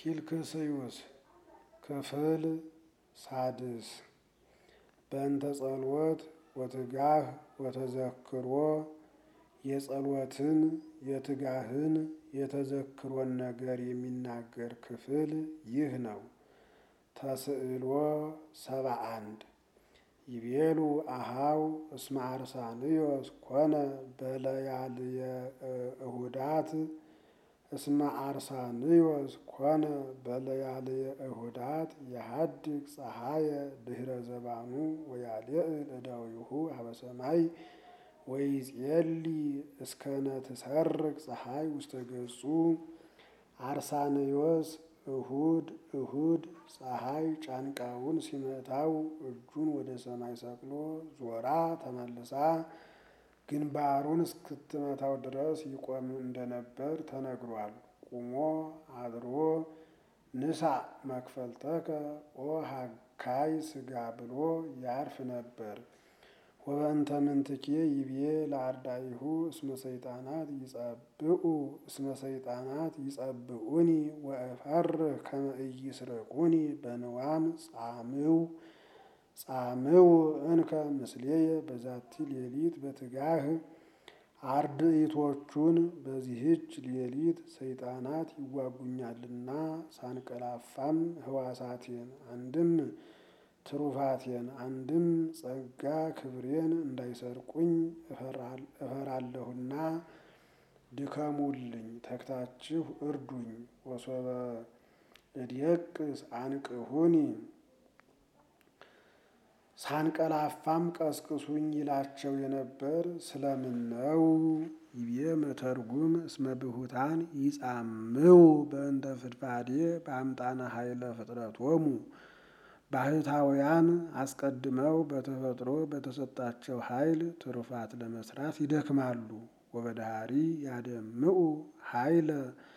ኪልክስዩስ ክፍል ሳድስ በእንተ ጸልወት ወትጋህ ወተዘክሮ የጸሎትን የትጋህን የተዘክሮን ነገር የሚናገር ክፍል ይህ ነው። ተስዕሎ ሰባ አንድ ይቤሉ አሃው እስመ አርሳንዮስ ኮነ በለያልየ እሁዳት እስመ አርሳንዮስ ኮነ በለያልየ እሁዳት የሀድግ ፀሐየ ድህረ ዘባኑ ወያልዕል እደዊሁ ሀበ ሰማይ ወይጼሊ እስከነ ትሰርቅ ፀሐይ ውስተ ገጹ። አርሳንዮስ እሁድ እሁድ ፀሐይ ጫንቃውን ሲመታው እጁን ወደ ሰማይ ሰቅሎ ዞራ ተመልሳ ግንባሩን እስክትመታው ድረስ ይቆም እንደነበር ተነግሯል። ቁሞ አድሮ ንሳ መክፈልተከ ኦ ሀካይ ስጋ ብሎ ያርፍ ነበር። ወበእንተ ምንትኬ ይቤ ለአርዳኢሁ እስመ ሰይጣናት ይጸብኡ እስመ ሰይጣናት ይጸብኡኒ ወእፈርህ ከመ ኢይስረቁኒ በንዋም ጻምው ጻምው እንከ ምስሌየ በዛቲ ሌሊት በትጋህ አርድእቶቹን በዚህች ሌሊት ሰይጣናት ይዋጉኛልና ሳንቀላፋም ህዋሳቴን አንድም ትሩፋቴን አንድም ጸጋ ክብሬን እንዳይሰርቁኝ እፈራለሁና ድከሙልኝ፣ ተግታችሁ እርዱኝ። ወሶበ እድየቅስ አንቅሁኒ ሳንቀላፋም ቀስቅሱኝ ይላቸው የነበር ስለምን ነው? ይቤ መተርጉም እስመ ብሁታን ይጻምው በእንተ ፍድፋዴ በአምጣነ ኃይለ ፍጥረቶሙ ባህታውያን አስቀድመው በተፈጥሮ በተሰጣቸው ኃይል ትሩፋት ለመስራት ይደክማሉ። ወበዳሪ ያደምኡ ኃይለ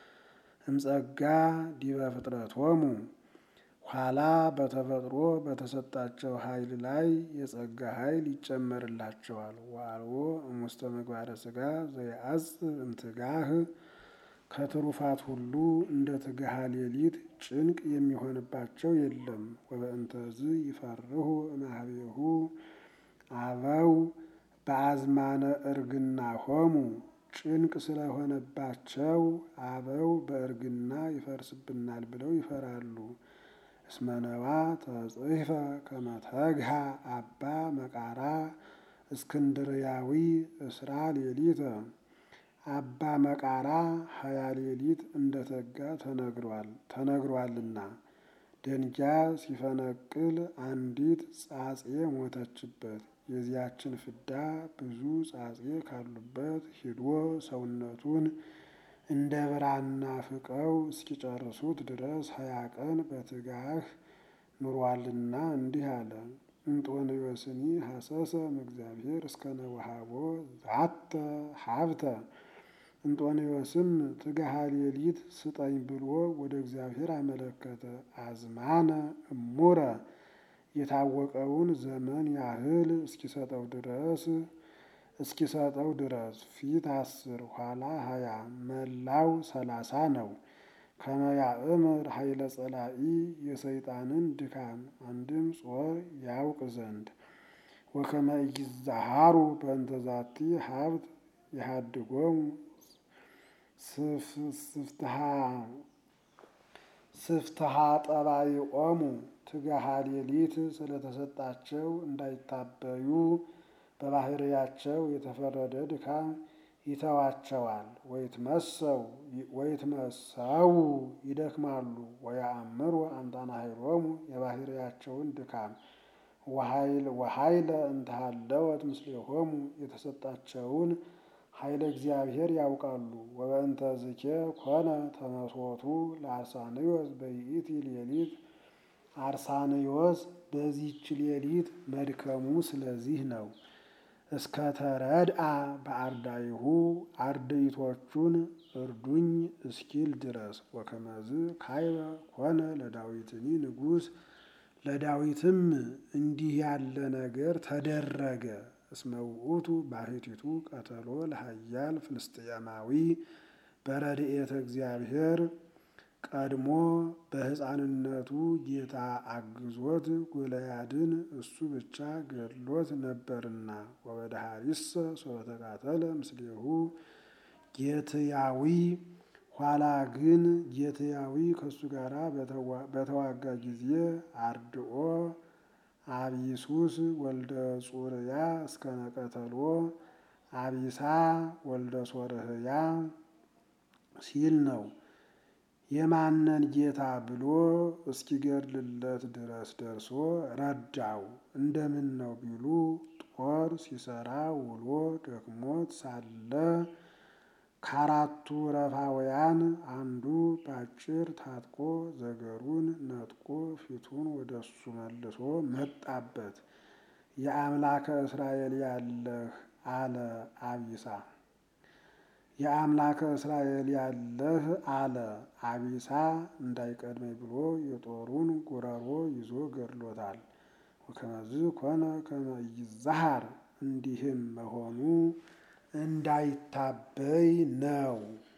እምጸጋ ዲበ ፍጥረቶሙ ኋላ በተፈጥሮ በተሰጣቸው ኃይል ላይ የጸጋ ኃይል ይጨመርላቸዋል። ዋልዎ እሙስተ ምግባረ ሥጋ ዘየአጽብ እምትጋህ ከትሩፋት ሁሉ እንደ ትግሃ ሌሊት ጭንቅ የሚሆንባቸው የለም። ወበእንተዝ ይፈርሁ እምኀቤሁ አበው በአዝማነ እርግና ሆሙ ጭንቅ ስለሆነባቸው አበው በእርግና ይፈርስብናል ብለው ይፈራሉ። እስመነዋ ተጽሕፈ ከመ ተግሃ አባ መቃራ እስክንድርያዊ እስራ ሌሊተ አባ መቃራ ሀያ ሌሊት እንደተጋ ተነግሯል ተነግሯልና ደንጊያ ሲፈነቅል አንዲት ጻጼ ሞተችበት። የዚያችን ፍዳ ብዙ ጻጼ ካሉበት ሂዶ ሰውነቱን እንደ ብራና ፍቀው እስኪጨርሱት ድረስ ሀያ ቀን በትጋህ ኑሯልና እንዲህ አለ። እንጦንዮስኒ ሐሰሰ እምእግዚአብሔር እስከ ነወሃቦ ዛተ ሀብተ እንጦንዮስም ትግሃ ሌሊት ስጠኝ ብሎ ወደ እግዚአብሔር አመለከተ። አዝማነ እሙረ የታወቀውን ዘመን ያህል እስኪሰጠው ድረስ እስኪሰጠው ድረስ ፊት አስር ኋላ ሀያ መላው ሰላሳ ነው። ከመያእምር ኃይለ ጸላኢ የሰይጣንን ድካም አንድም ጾር ያውቅ ዘንድ ወከመ ኢይዛሃሩ በእንተ ዛቲ ሀብት የሃድጎሙ ስፍትሃ ጠባይኦሙ ትግሃ ሌሊት ስለተሰጣቸው እንዳይታበዩ በባህርያቸው የተፈረደ ድካም ይተዋቸዋል። ወይትመሰው ይደክማሉ። ወያእምሩ አምጣነ ኃይሎሙ የባህርያቸውን ድካም ወኃይለ እንተሃለወት ምስሌሆሙ የተሰጣቸውን ኃይለ እግዚአብሔር ያውቃሉ። ወበእንተ ዝኬ ኮነ ተመስወቱ ለአርሳንዮስ በይእቲ ሌሊት አርሳንዮስ በዚች ሌሊት መድከሙ ስለዚህ ነው። እስከ ተረድአ በአርዳይሁ አርድእቶቹን እርዱኝ እስኪል ድረስ ወከመዝ ካይበ ኮነ ለዳዊትኒ ንጉሥ ለዳዊትም እንዲህ ያለ ነገር ተደረገ። እስመ ውእቱ ባሕቲቱ ቀተሎ ለኃያል ፍልስጥኤማዊ በረድኤተ እግዚአብሔር ቀድሞ በሕፃንነቱ ጌታ አግዞት ጎልያድን እሱ ብቻ ገድሎት ነበርና ወበዳሃሪሰ ሶበተቃተለ ምስሌሁ ጌትያዊ ኋላ ግን ጌትያዊ ከእሱ ጋር በተዋጋ ጊዜ አርድኦ አቢሱስ ወልደ ጹርያ እስከ ነቀተሎ አቢሳ ወልደ ሶርህያ ሲል ነው። የማነን ጌታ ብሎ እስኪገድልለት ድረስ ደርሶ ረዳው። እንደምን ነው ቢሉ ጦር ሲሰራ ውሎ ደክሞት ሳለ ከአራቱ ረፋውያን አንዱ ባጭር ታጥቆ ዘገሩን ነጥቆ ፊቱን ወደሱ መልሶ መጣበት። የአምላከ እስራኤል ያለህ አለ አቢሳ የአምላከ እስራኤል ያለህ አለ አቢሳ እንዳይቀድመኝ ብሎ የጦሩን ጉረሮ ይዞ ገድሎታል። ወከመዝ ኮነ ከመ ይዛሃር እንዲህም መሆኑ እንዳይታበይ ነው።